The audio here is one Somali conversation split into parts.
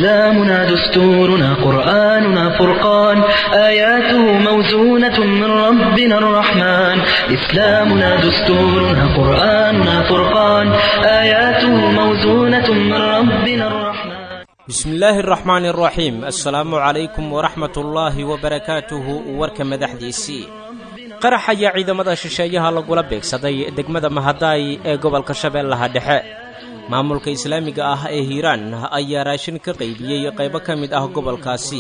إسلامنا دستورنا قرآننا فرقان آياته موزونة من ربنا الرحمن إسلامنا دستورنا قرآننا فرقان آياته موزونة من ربنا الرحمن bismi illaahi araxmaani araxiim assalaamu calaykum waraxmat ullaahi wabarakaatuhu warka madaxdiisii qarax ayaa ciidamada shisheeyaha lagula beegsaday degmada mahadaay ee gobolka shabeellaha dhexe maamulka islaamiga ah ee hiiraan ayaa raashin ka qaybiyey qaybo ka mid ah gobolkaasi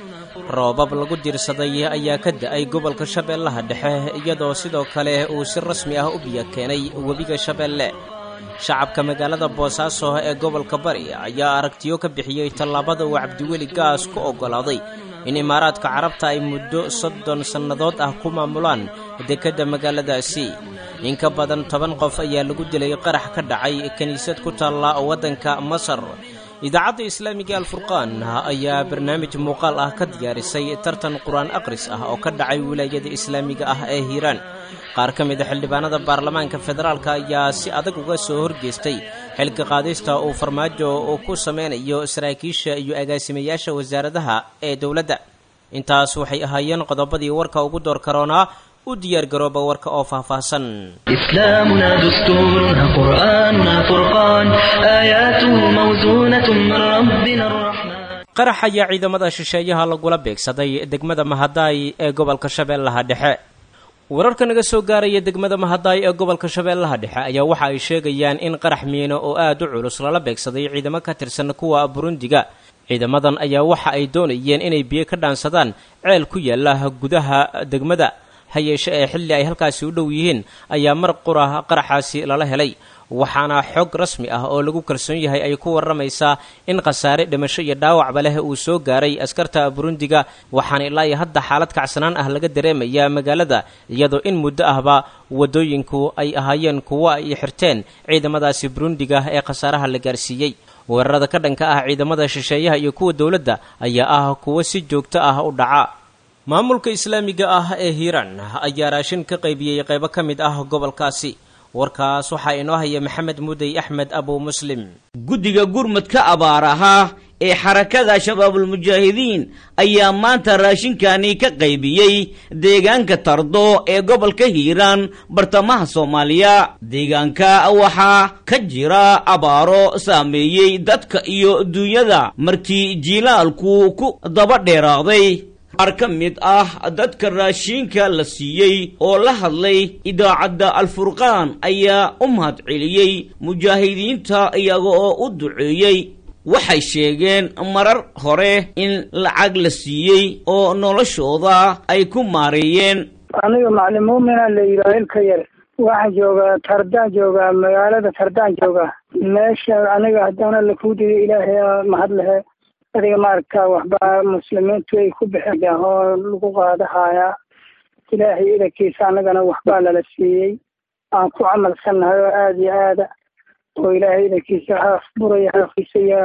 roobab lagu diirsaday ayaa ka da'ay gobolka shabeellaha dhexe iyadoo sidoo kale uu si rasmi ah u biyo keenay webiga shabeelle shacabka magaalada boosaaso ee gobolka bari ayaa aragtiyo ka bixiyey tallaabada uu cabdiweli gaas ku oggolaaday in imaaraadka carabta ay muddo soddon sannadood ah ku maamulaan dekedda magaaladaasi in ka badan toban qof ayaa lagu dilay qarax ka dhacay kiniisad ku taalla waddanka masar idaacadda islaamiga alfurqaan ayaa barnaamij muuqaal ah ka diyaarisay tartan qur-aan akhris ah oo ka dhacay wilaayada islaamiga ah ee hiiraan qaar ka mid a xildhibaanada baarlamaanka federaalka ayaa si adag uga soo horgeestay xilka qaadista uu farmaajo uu ku sameynayo saraakiisha iyo agaasimayaasha wasaaradaha ee dowladda intaas waxay ahaayeen qodobadii warka ugu door karoonaa u diyaargarooba warka oo faahfaahsan إسلامنا دستورنا قرآننا فرقان آياته موزونة من ربنا الرحمن qarax ayaa ciidamada shisheeyaha lagula beegsaday degmada mahadaay ee gobolka shabeellaha dhexe wararka naga soo gaaraya degmada mahadaay ee gobolka shabeellaha dhexe ayaa waxa ay sheegayaan in qarax miino oo aad u culus lala beegsaday ciidamo ka tirsan kuwa burundiga ciidamadan ayaa waxa ay doonayeen inay biyo ka dhaansadaan ceel ku yaala gudaha degmada ha yeeshe ee xilli ay halkaasi u dhow yihiin ayaa mar qura qaraxaasi lala helay waxaana xog rasmi ah oo lagu kalsoon yahay ay ku warramaysaa in khasaare dhimasho iyo dhaawacba leh uu soo gaaray askarta burundiga waxaana ilaa iyo hadda xaalad kacsanaan ah laga dareemayaa magaalada iyadoo in muddo ahba waddooyinku ay ahaayeen kuwo ay xirteen ciidamadaasi burundiga ee khasaaraha la gaarsiiyey weerarada ka dhanka ah ciidamada shisheeyaha iyo kuwa dowladda ayaa ah kuwo si joogto ah u dhaca maamulka islaamiga ah ee hiiraan ayaa raashin ka qaybiyey qaybo ka mid ah gobolkaasi warkaas waxaa inoo haya maxamed mudey axmed abu muslim guddiga gurmadka abaar ahaa ee xarakada shabaabulmujaahidiin ayaa maanta raashinkani ka qaybiyey deegaanka tardo ee gobolka hiiraan bartamaha soomaaliya deegaanka waxaa ka jira abaaro saameeyey dadka iyo duunyada markii jiilaalku ku daba dheeraaday qaar ka mid ah dadka raashiinka la siiyey oo la hadlay idaacadda alfurqaan ayaa u mahadceliyey mujaahidiinta iyaga oo u duceeyey waxay sheegeen marar hore in lacag la siiyey oo noloshooda ay ku maareeyeen aniga macalin muumina la yidhaha ilka yar waxaan joogaa tardaan joogaa magaalada tardaan joogaa meesha aniga haddana lakuudiyo ilaahay mahad lehe adiga maaragta waxba muslimiintu ay ku bixiyaan oo lagu qaadahayaa ilaahay idankiisa annagana waxbaa lala siiyey aan ku camalsannahay oo aada iyo aada oo ilaahay idankiisa haaf buraya haafkiisa iyo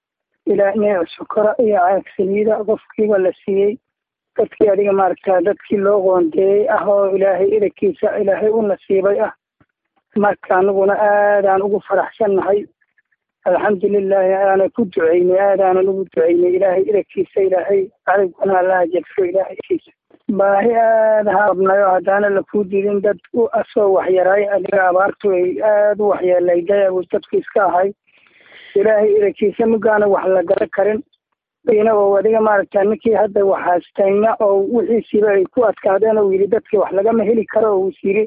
ilaa neec sokora iyo caagsaliida qofkiiba la siiyey dadkii adiga maaragta dadkii loo qoondeeyey ah oo ilaahay idankiisa ilaahay u nasiibay ah marka anaguna aadaan ugu faraxsannahay alxamdulilahi aana ku duceynay aadaanan ugu duceynay ilaahay idankiisa ilaahay cadowgana allaha jadfo ilaahaykiisa baahi aada haabnayo haddaana lakuu didin dad asoo waxyaraay adiga abaartu ay aada u waxyeelayday dadku iska ahay ilaahay idankiisa mugaana wax la garan karin ina oo adiga maaragta ninkii hadda waxaastayna oo wixiisiiba ay ku adkaadeen oo yidhi dadkii wax lagama heli karo oo is yidhi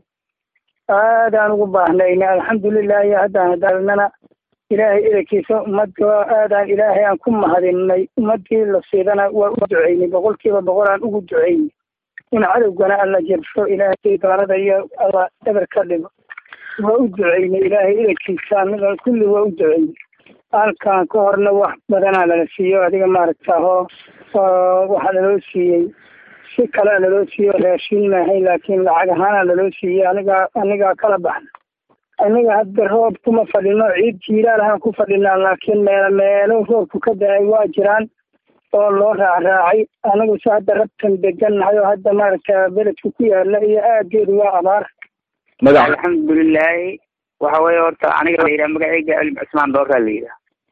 aadaan ugu baahnayna alxamdulilahi haddaan hadaalnana ilaahay idankiisa ummadda aadaan ilaahay aan ku mahadinay ummadii la siidana waa u duceynay boqolkiiba boqol aan ugu duceynay in cadowgana alla jabsho ilaahay doonada iyo alla eber ka dhigo waa u duceynay ilaahay idankiisa anaga kulli waa u duceynay halkan ka horna wax badanaa lala siiyo adiga maaragta oo waxaa laloo siiyey si kalea laloo siiyo raashin maahayn laakiin lacag ahaana laloo siiyey anigaa anigaa kala baxna aniga hadda roob kuma fadhino ciid jiilaal ahaan ku fadhinaa laakiin meelo meelo roobku ka da-ay waa jiraan oo loo raacraacay anigu se hadda rabtan degannahay oo hadda maaragta beledka ku yaala iyo aageedu waa abaar magac alxamdulilaahi waxa weeye horta aniga la yidhaha magacayga cilmi cismaan dooraa la yidhaha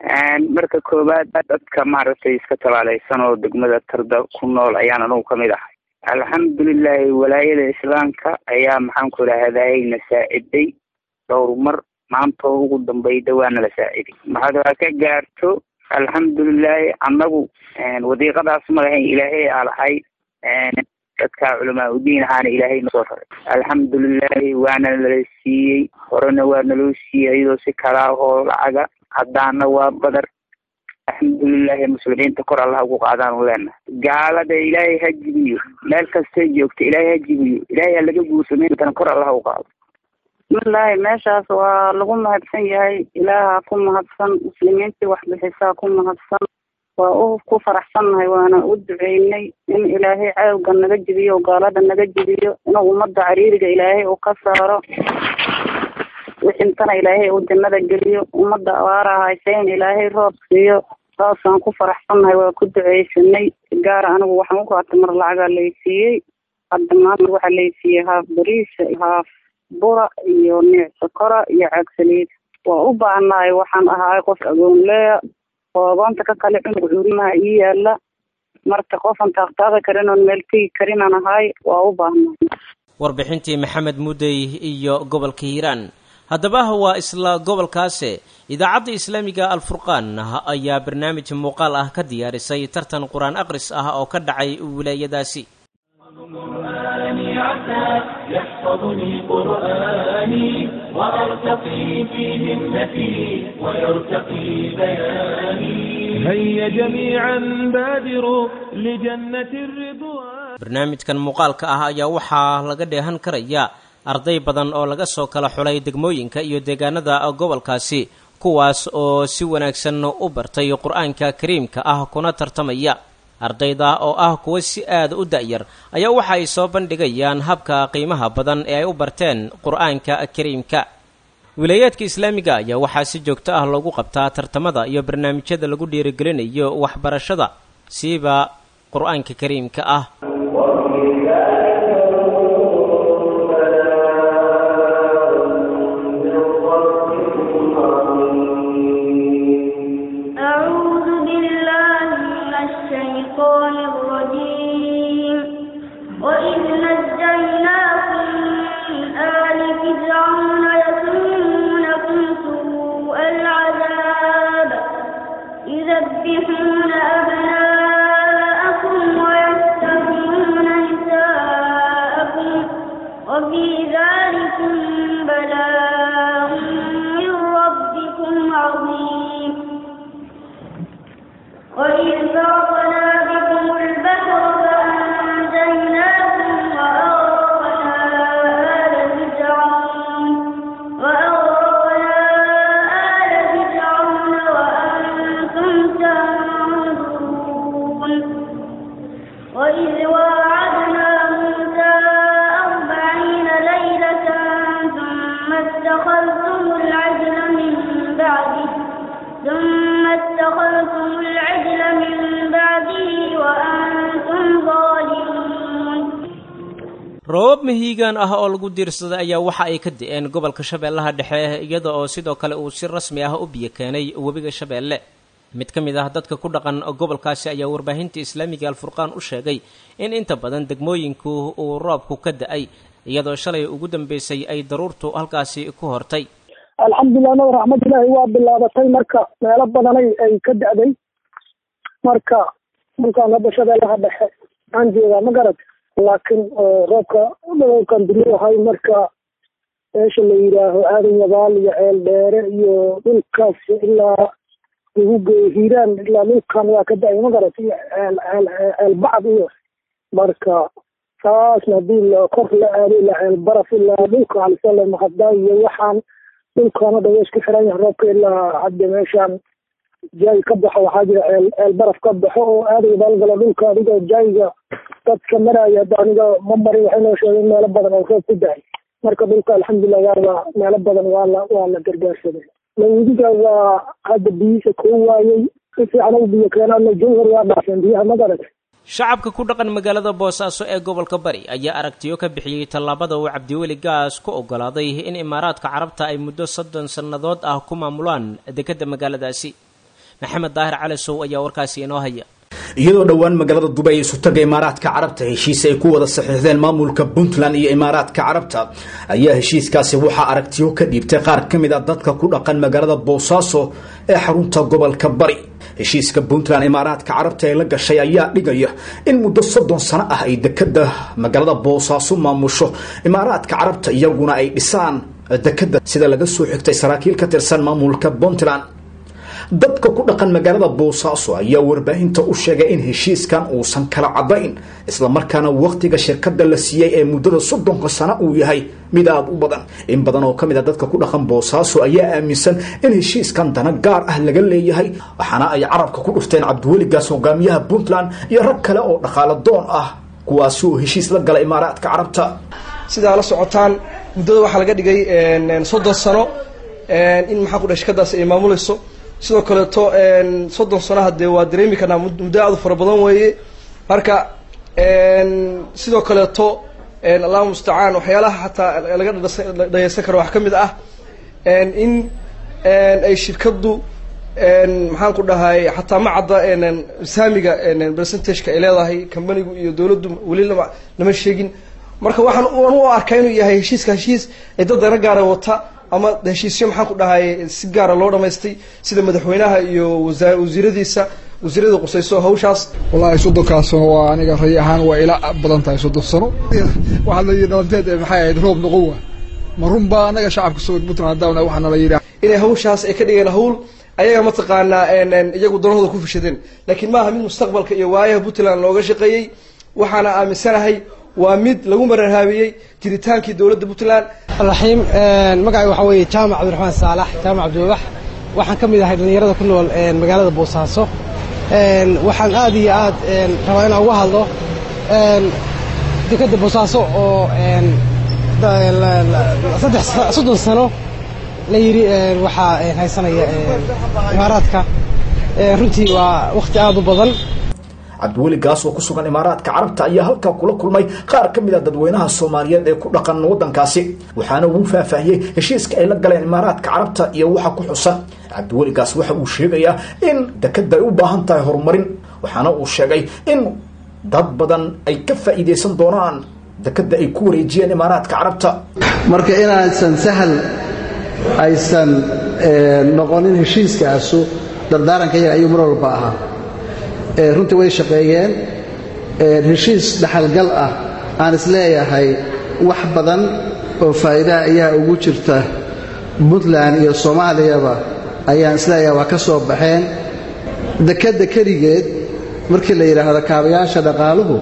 marka koowaad dadka maaragtay iska tabaaleysan oo degmada tarda ku nool ayaan anugu kamid ahay alxamdulilahi walaayada islaamka ayaa maxaan ku idhahday na saaciday dhowr mar maanta oo ugu dambeyda waana la saaciday maxaad waa ka gaarto alxamdulilahi annagu wadiiqadaas ma lahayn ilaahay aa lahay dadka culamaa udiin ahaana ilaahay nasoo raray alxamdulilahi waana nala siiyey horena waa naloo siiyey iyadoo si kalaahoo lacaga haddaana waa badar alxamdulilahi muslimiinta kor allaha ugu qaadaanu leenahay gaalada ilaahay ha jibiyo meel kastay joogta ilaahay ha jibiyo ilaahay ha laga guursameyntana kor allaha u qaado bismillaahi meeshaas waa lagu mahadsan yahay ilaaha ku mahadsan muslimiintii waxbixisaa ku mahadsan waa u ku faraxsannahay waana u duceynay in ilaahay caawga naga jibiyo gaalada naga jibiyo inuu ummadda cariiriga ilaahay uu ka saaro wixintana ilaahay uu jannada geliyo ummadda abaara hayse in ilaahay roob siiyo saasaan ku faraxsannahay waa ku duceysanay gaara anigu waxaan u qaatay mar lacagaa laysiiyey hadda maanta waxaa laysiiyey haaf bariisa haaf bura iyo niic sokora iyo caag saliid waa u baahnahay waxaan ahaay qof agoonleya oo agoonta ka kale cunug curimaha ii yaala marka qofan taaqtaaqi karin oon meel tegi karinaan ahaay waa u baahnahay warbixintii maxamed mudey iyo gobolka hiiraan haddaba waa isla gobolkaase idaacadda islaamiga alfurqaan ayaa barnaamij muuqaal ah ka diyaarisay tartan qur-aan aqris ah oo ka dhacay wilaayadaasi يحفظني قرآني وأرتقي في همتي ويرتقي بياني هيا جميعا بادروا لجنة الرضوان barnaamijkan muuqaalka ah ayaa waxaa laga dheehan karaya arday badan oo laga soo kala xulay degmooyinka iyo deegaanada gobolkaasi kuwaas oo si wanaagsan u bartay qur-aanka kariimka ah kuna tartamaya ardayda oo ah kuwa si aada u da-yar ayaa waxa ay soo bandhigayaan habka qiimaha badan ee ay u barteen qur-aanka kariimka wilaayaadka islaamiga ayaa waxaa si joogto ah loogu qabtaa tartamada iyo barnaamijyada lagu dhiirigelinayo waxbarashada siiba qur-aanka kariimka ah أعوذ بالله من الشيطان الرجيم وإذ نجيناكم من آل فرعون يسومونكم سوء العذاب يذبحون أبناءكم ويستحيون نساءكم وفي ذلكم بلاء من ربكم عظيم وإذ فرقنا بكم البحر فأنجيناكم وأغرقنا آل فرعون وأغرقنا آل فرعون وأنتم تنظرون وإذ واعدنا موسى أربعين ليلة ثم اتخذتم العجل من بعده ثم اتخذتم العجل من بعده وأنتم ظالمون roobab mahiigaan ah oo lagu diirsaday ayaa waxa ay ka di-een gobolka shabeellaha dhexe iyada oo sidoo kale uu si rasmi ah u biyo keenay webiga shabeelle mid ka mid ah dadka ku dhaqan gobolkaasi ayaa warbaahinta islaamiga alfurqaan u sheegay in inta badan degmooyinku uu roobku ka da-ay iyadoo shalay ugu dambeysay ay daruurtu halkaasi ku hortay alxamdulilah nab raxmatullaahi waa bilaabatay marka meelo badanay ay ka da-day marka dhulkaan hadda shabeellaha dhexe aan joogaa ma garat laakiin roobka dhulkan duruahay marka meesha la yidhaaho aadan yabaal iyo ceel dheere iyo dhulkaas ilaa lagu geeyo hiiraan ilaa dhulkan waa ka da-ay ma garat iyo ceel ceel ceel bacd iyo marka taasna hadii la kor la aado ilaa ceel baraf ilaa dhulka alisale maqadaa iyo waxaan dhulkaana dhan waa isku xiran yahay roobka ilaa hadda meeshaan jaay ka baxo waxaa jira ceel ceel baraf ka baxo oo aadaga baalgala dhulka adiga jaayga dadka maraya hadda aniga ma marin waxay noo sheegeen meelo badan oo roob ku dahay marka dhulka alxamdulilah waaba meelo badan waa la waa la gargaarsaday lawidiga waa hadda biyihiisa koo waayey si fiican u biyo keenaana jawhar waa dhaafeen biyaha ma garatay shacabka ku dhaqan magaalada boosaaso ee gobolka bari ayaa aragtiyo ka bixiyey tallaabada uu cabdiweli gaas ku oggolaaday in imaaraadka carabta ay muddo soddon sannadood ah ku maamulaan dekedda magaaladaasi maxamed daahir cali sow ayaa warkaasi inoo haya iyadoo dhowaan magaalada dubay isu taga imaaraadka carabta heshiis ay ku wada saxiixdeen maamulka puntland iyo imaaraadka carabta ayaa heshiiskaasi waxaa aragtiyo ka dhiibtay qaar ka mid a dadka ku dhaqan magaalada boosaaso ee xarunta gobolka bari heshiiska puntland imaaraadka carabta ee la gashay ayaa dhigaya in muddo soddon sano ah ay dekada magaalada boosaaso maamusho imaaraadka carabta iyaguna ay dhisaan dekada sida laga soo xigtay saraakiil ka tirsan maamulka puntland dadka ku dhaqan magaalada boosaaso ayaa warbaahinta u sheegay in heshiiskan uusan kala cadayn islamarkaana wakhtiga shirkada la siiyey ee muddada soddonka sano uu yahay mid aada u badan in badan oo ka mid a dadka ku dhaqan boosaaso ayaa aaminsan in heshiiskan dana gaar ah laga leeyahay waxaana ay carabka ku dhufteen cabdiweligaas hogaamiyaha puntland iyo rag kale oo dhaqaalo doon ah kuwaasi oo heshiis la gala imaaraadka carabta sidaa la socotaan muddada waxaa laga dhigay soddon sano in maxaa ku dhahay shirkadaas ay maamulayso sidoo kaleeto soddon sano hadee waa dareemi karnaa muddo aad u fara badan weeye marka sidoo kaleeto allahu mustacaan waxyaalaha xataa laga dhageysan karo wax ka mid ah in ay shirkaddu maxaan ku dhahay xataa ma cadda saamiga percentageka ay leedahay companigu iyo dawladdu weli lama lama sheegin marka waxaan aan u arkaa inuu yahay heshiiska heshiis ay dad dana gaara wata ama heshiisyo maxaan ku dhahay si gaara loo dhamaystay sida madaxweynaha iyo wasa wasiiradiisa wasiirada qusayso hawshaas wallaahi soddonkaas sano waa aniga ray ahaan waa ila badan tahay soddon sano waxaa la yidhi dhalanteed maxay ahayd roob noqon waa ma run baa anaga shacabka soo puntland haddaan waxaana la yidhi inay hawshaas ay ka dhigeen hawl ayaga mataqaanaa iyagu danahooda ku fishadeen laakiin maaha mid mustaqbalka iyo waayaha puntland looga shaqeeyey waxaana aaminsanahay waa mid lagu mararhaabiyey jiritaankii dowladda puntland raxiim magacay waxaa weeye jaamac cabdiraxmaan saalax jaamac cabdiwabax waxaan ka mid ahay dhallinyarada ku nool magaalada boosaaso waxaan aad iyo aad rabaa inaan uga hadlo dekadda boosaaso oo saddex soddon sano la yidhi waxaa haysanaya imaaraadka runtii waa wakhti aad u badan cabdiweli gaas oo ku sugan imaaraadka carabta ayaa halkaa kula kulmay qaar ka mid a dadweynaha soomaaliyeed ee ku dhaqan waddankaasi waxaana uu faahfaahiyey heshiiska ay la galeen imaaraadka carabta iyo waxa ku xusan cabdiweli gaas waxa uu sheegayaa in dekada ay u baahan tahay horumarin waxaana uu sheegay in dad badan ay ka faa'iidaysan doonaan dekada ay ku wareejiyeen imaaraadka carabta marka inaysan sahal aysan noqonin heshiiskaasu dardaaranka yaga ayuu mar walba ahaa runtii way shaqeeyeen heshiis dhaxalgal ah aan isleeyahay wax badan oo faa'iidaha ayaa ugu jirta puntland iyo soomaaliyaba ayaan isleeyahay waa ka soo baxeen dekadda keligeed markii la yidhaahdo kaabayaasha dhaqaaluhu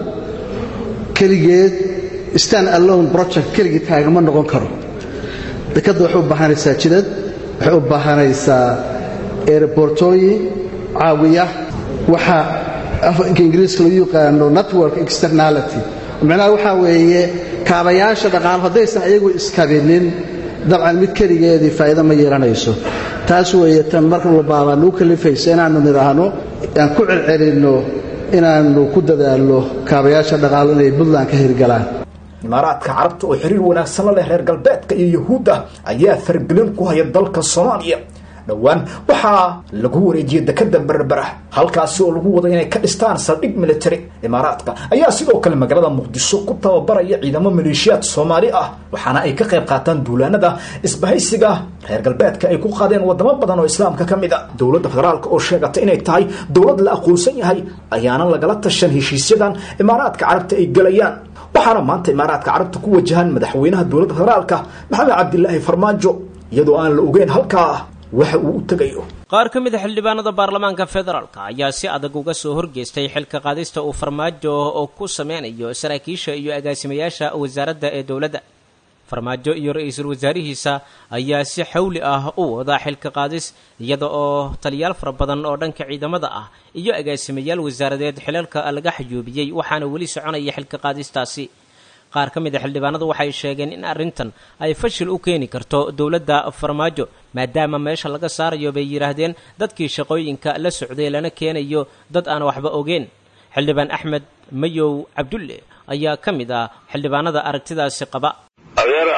keligeed stand alone project keligii taagama noqon karo dekadda waxay u baahanaysaa jidad waxay u baahanaysaa erebortooyin caawiya waxa afanka ingiriiska lagu yaqaano network externality macnaha waxaa weeye kaabayaasha dhaqaalo haddaysan ayagu iskabinin dabcan mid keligeedii faa'iido ma yeelanayso taas weeye tan mar walbaabaa nagu kalifaysa inaannu nidhaahno aan ku celcelinno inaannu ku dadaalno kaabayaasha dhaqaalo inay puntland ka hirgalaan imaaraadka carabta oo xiriir wanaagsan la leh reer galbeedka iyo yuhuudda ayaa fargelin ku haya dalka soomaaliya dhowaan waxaa lagu wareejiyey dekada berbera halkaasi oo lagu wado inay ka dhistaan saldhig military imaaraadka ayaa sidoo kale magaalada muqdisho ku tababaraya ciidamo maleeshiyaad soomaali ah waxaana ay ka qayb qaataan duulaanada isbahaysiga reer galbeedka ay ku qaadeen wadamo badan oo islaamka ka mid a dowladda federaalk oo sheegata inay tahay dowlad la aqoonsan yahay ayaana lagala tashan heshiisyadan imaaraadka carabta ay gelayaan waxaana maanta imaaraadka carabta ku wajahan madaxweynaha dowladda federaalka maxamed cabdilaahi farmaajo iyadoo aan la ogeyn halkaa waxa uu u tegayo qaar ka mid a xildhibaanada baarlamaanka federaalka ayaa si adag uga soo horgeestay xilka qaadista uu farmaajo oo ku sameynayo saraakiisha iyo agaasimayaasha wasaaradda ee dowladda farmaajo iyo ra-iisul wasaarihiisa ayaa si xawli ah u wada xilka qaadis iyada oo taliyaal fara badan oo dhanka ciidamada ah iyo agaasimayaal wasaaradeed xilalka laga xayuubiyey waxaana weli soconaya xilka qaadistaasi qaar ka mid a xildhibaanadu waxay sheegeen in arrintan ay fashil u keeni karto dowladda farmaajo maadaama meesha laga saarayo bay yidhaahdeen dadkii shaqooyinka la socday lana keenayo dad aan waxba ogeen xildhibaan axmed mayow cabdulle ayaa ka mid ah xildhibaanada aragtidaasi qaba adeer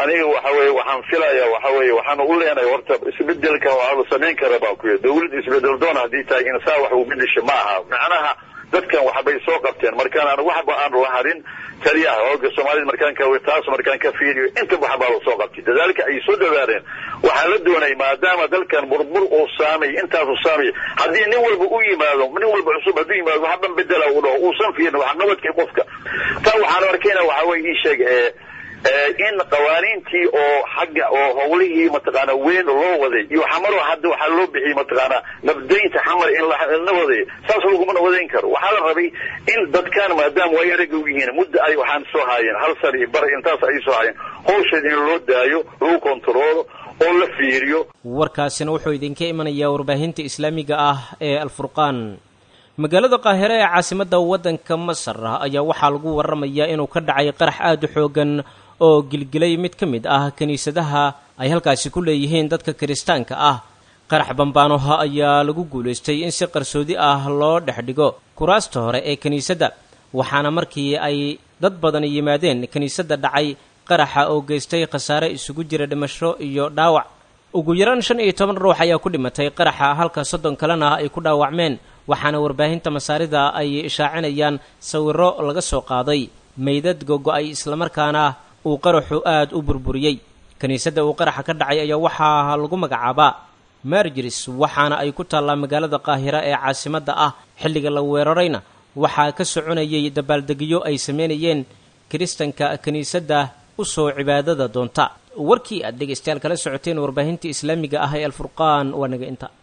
aniga waxa weye waxaan filaya waxa weye waxaan u leenahay horta isbedelka waxaa la samayn kara baa ku yidhi dawlad isbedel doon haddii tahay in saa wax u bedesha ma aha macnaha dadkan waxbay soo qabteen markaan aan waxba aan la harin taliyaha hooga soomaalida markaan ka taas markaan ka fiiriyo inta waxbaa la soo qabtay dadaalka ay soo dhawaareen waxaa la doonay maadaama dalkan burbur uu saamay intaasu saamay haddii nin walba u yimaado nin walba cusub hadduu yimaado waxban bedela uu dhaho uusan fiirin wax nabadkii qofka taa waxaan arkayna waxa weye ii sheeg ee in qawaaniintii oo xagga oo howlihii mataqaana weyn loo waday iyo xamaro hadda waxaa loo bixiyey mataqaana nabdaynta xamar in la waday saas laguma nabadayn karo waxaa la rabay in dadkan maadaama way araga u yihiin muddo ay waxaan soo haayeen hal sano iyo bar intaas ay soo haayeen hawsheed in loo daayo lagu kontaroolo oo la fiiriyo warkaasina wuxuu idinka imanayaa warbaahinta islaamiga ah ee alfurqaan magaalada qaahire ee caasimadda waddanka masar ayaa waxaa lagu warramayaa inuu ka dhacay qarax aada u xoogan oo gilgilay mid ka mid ah kiniisadaha ay halkaasi ku leeyihiin dadka kiristaanka ah qarax bambaanoha ayaa lagu guulaystay in si qarsoodi ah loo dhex dhigo kuraasta hore ee kiniisadda waxaana markii ay dad badan yimaadeen kiniisadda dhacay qaraxa oo geystay khasaare isugu jira dhimasho iyo dhaawac ugu yaraan shan iyo toban ruux ayaa ku dhimatay qaraxa halka soddon kalena ay ku dhaawacmeen waxaana warbaahinta masaarida ay ishaacinayaan sawirro laga soo qaaday meydad gogo-ay islamarkaana uu qaraxu aada u burburiyey kiniisadda uu qaraxa ka dhacay ayaa waxaa lagu magacaabaa margiris waxaana ay ku taallaa magaalada qaahira ee caasimadda ah xilliga la weerarayna waxaa ka soconayay dabaaldegyo ay sameynayeen kiristanka kiniisadda u soo cibaadada doonta warkii aad dhegaystayaal kala socoteen warbaahinta islaamiga ah ee alfurqaan waa naga inta